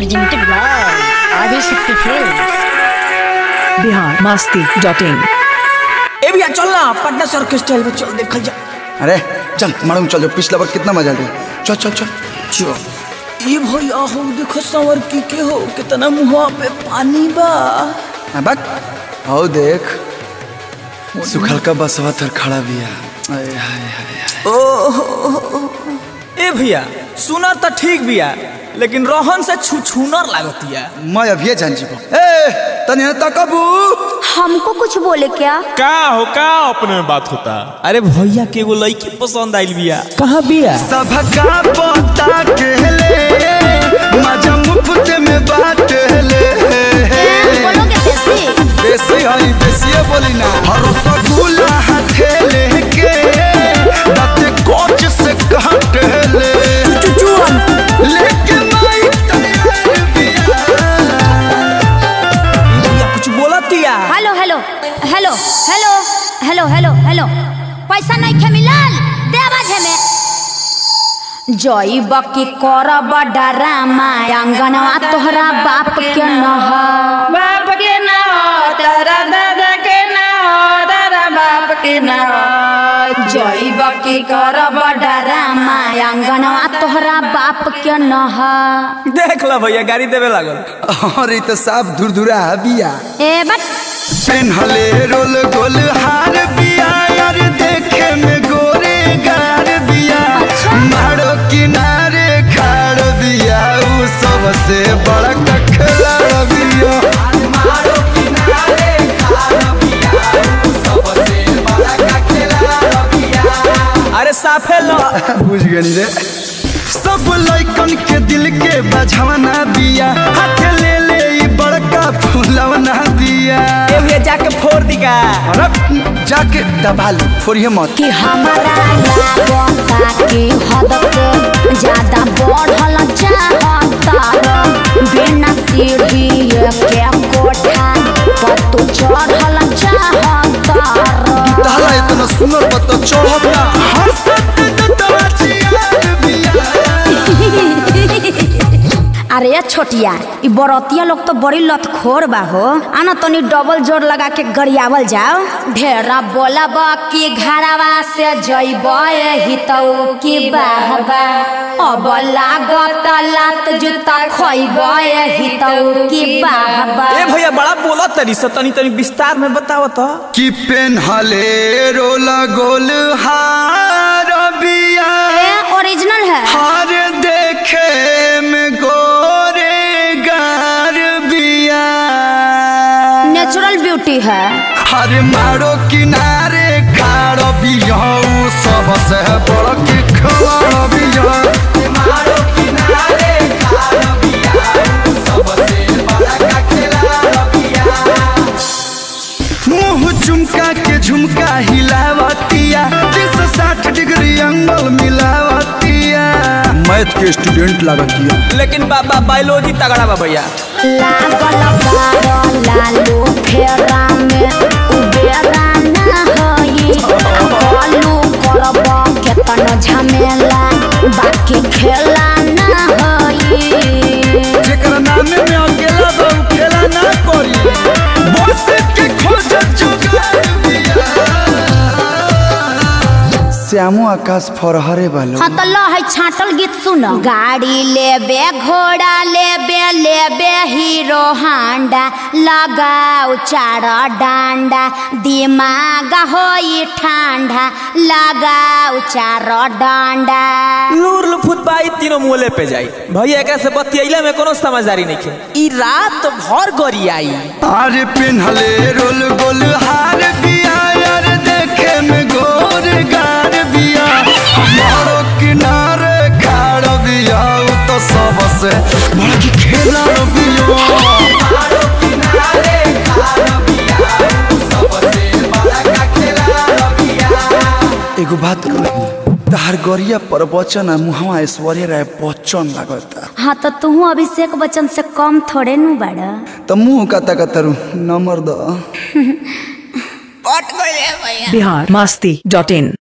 presented by Adishakti Films. Bihar Masti dot in ए भैया चल ना पटना से ऑर्केस्ट्रा में चल देखल जा अरे चल मालूम चल जो पिछला बार कितना मजा लिया चल चल चल चल ये भैया हो देखो संवर की के हो कितना मुंह पे पानी बा हाँ, बक आओ देख सुखल का बसवा तर खड़ा बिया आय, हाय, हाय, हाय। ए भैया सुना तो ठीक बिया लेकिन रोहन से छुछुनर लागतिया मैं अभी जान जीबो ए तनी तकबू हमको कुछ बोले क्या का हो का अपने में बात होता अरे भैया के एगो लड़की पसंद आइल बिया कहाँ बिया सबका पता के ले मजा मुफ्त में बांट ले बोलोगे कैसे देसी हई देसी बोली ना हर रसगुल्ला हाथे लेके दाते कोच से काट ले लेके माई तैयार बिया भैया कुछ बोलतिया hello hello hello hello hello hello hello पैसा नहीं खे मिलल दे आवाज में जई बकी करब डरामा अंगनवा तोहरा बाप के नह बाप के ना हो तारा दादा के ना हो तारा बाप के ना हो जई बकी करब डरामा अंगनवा तोहरा बाप के नह देख ला भैया गाड़ी देवे लागल और तो साफ धुरधुरा बिया ए बट पेन्हले रोल गोल हार बिया यार देखे में गोरे गार बिया मारो किनारे खाड़ बिया उ सबसे बड़ा कखला बिया मारो किनारे खाड़ बिया उ सबसे बड़ा कखला बिया अरे साफे लो बुझ गनी रे सब लइकन के दिल के बझवना बिया हाथ ले ले ई बड़का फूलवना दिया ए भैया जाके फोड़ दिगा अरे जाके दबा लो फोड़िए मत कि हमारा लागता कि हद से ज्यादा बढ़ल चाहता बिना सीढ़ी के कोठा पर तू चढ़ल चाहता ताला इतना सुनर बत चढ़ब ना हंसत दतवा चियार बिया अरे छोटिया ई बरतिया लोग तो बड़ी लतखोर बा हो आना तनी डबल जोर लगा के गरियावल जाओ ढेरा बोलब कि घरवा से जइब हितऊ की बाहबा अब लागत लात जूता खइब हितऊ की बाहबा ए भैया बड़ा बोला तरी से तनी तनी विस्तार में बताओ तो कि पेन्हले रोल गोल हार बिया ए ओरिजिनल है हार देखे में गोरे गार बिया नेचुरल ब्यूटी है हर मारो किनारे खाड़ बिया उ सबसे बड़ के खिलाड़ बिया मारो किनारे खाड़ बिया उ सबसे बड़ा का खिलाड़ बिया मुंह झुमका के झुमका हिलावतिया तीन सौ साठ डिग्री एंगल मिलावतिया मैथ के स्टूडेंट लागतिया लेकिन बाबा बायोलॉजी तगड़ा बा भैया लागल बारो लालू फेरा में उबेरा ना होई कलू करब केतन झमेला बाकी खेला ना होई जेकर नामे में अकेला बा उ खेला ना करी बस के खोज जुगाड़ बिया श्यामो आकाश फरहरे बालो हाँ तो लो है छाटल गीत सुन गाड़ी लेबे घोड़ा लेबे लेबे हीरो हांडा लगाओ चार डांडा दिमाग होई ठंडा लगाओ चार डांडा लूर लुफुत बाई तीनों मुहले पे जाई भैया एकरा से बतियैला में कोनो समझदारी नहीं खे ई रात भर गरी आई अरे पेन्हले रोल गोल हार बिया यार देखे में गोर गार बिया हमारो किनारे खाड़ बिया उ तो सबसे बड़ा की खेला बिया हमारो किनारे खाड़ बिया उ सबसे बड़ा का खेला बिया एगो बात कही तहार गरिया पर बचन आ मुहवा ऐश्वर्या राय बच्चन लागता हाँ तो तू अभिषेक बच्चन से कम थोड़े नु बड़ा त मुंह कता कतरू नंबर द बिहार मस्ती डॉट इन